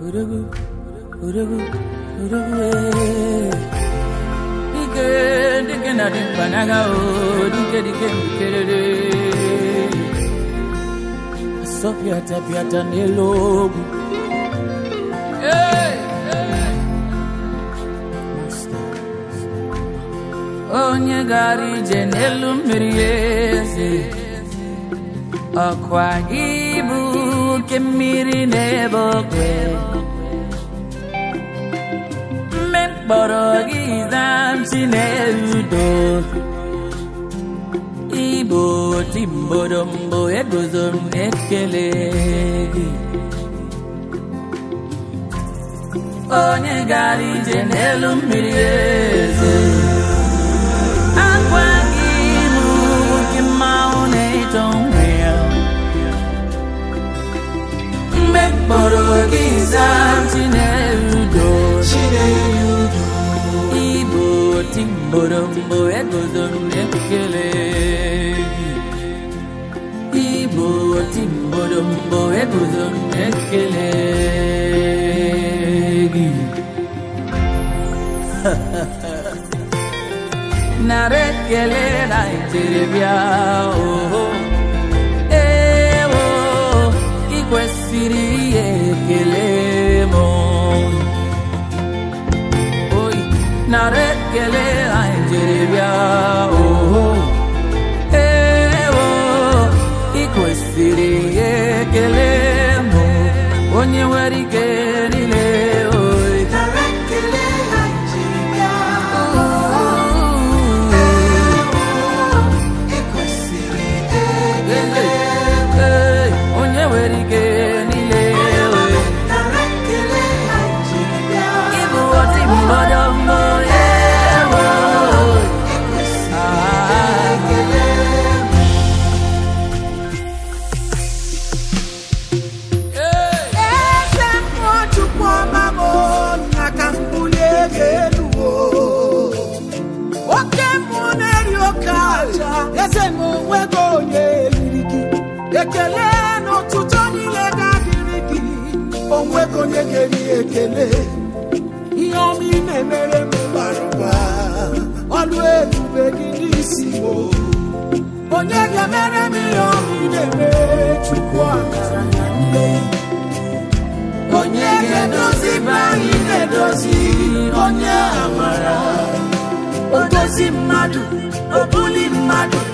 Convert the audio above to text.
Urugu, urugu, urugu, eh. Dike, dike na dimpanaga, oh, dike, dike, mkerere. Asopiata, piata, nelogu. Hey, hey. Master. Onye gara ije n'elu mmiri eze ọkwa ibu oke mmiri n'ebe okwe mme mkpọrọ gị zamchi na-erudo igbo timbodombo eguzo m ekele gị onye gara ije n'elu mmiri eze akwa gị bụ oke mmanwụ na-eto nwe ya mgbe mkpọrọ gị zaa chinerudo igbo timborombo egozo m ekele gị igbo timborombo egozo m ekele gị nara ekele na njeribịa oho ewo ị kwesịrị ihe ekele m oyi nara ekele na njeribịa oho ewo ị kwesịrị ihe ekele m onye nwere ike niile oyi Ee, onye nwere ike niile oyi Ibu oti mbodo mbo ewo Ah, Hey! eze mmụọ chukwu ọma m na ka m bulie gị elu o. oke mmụọ na-eri oke aja eze m onwego onye eriri gị ekele n'ụtụtụ niile ga-adịrị gị onwego onye ga-eri ekele ihe ọma ị na-emere m bara ụba ọlụ ebube gị n'isi m o. onye ga-emere m ihe ọma ị na-emere chukwu amara na mmehie onye ga-edozi be anyị na-edozi onye amara o dozi mmadụ o buli mmadụ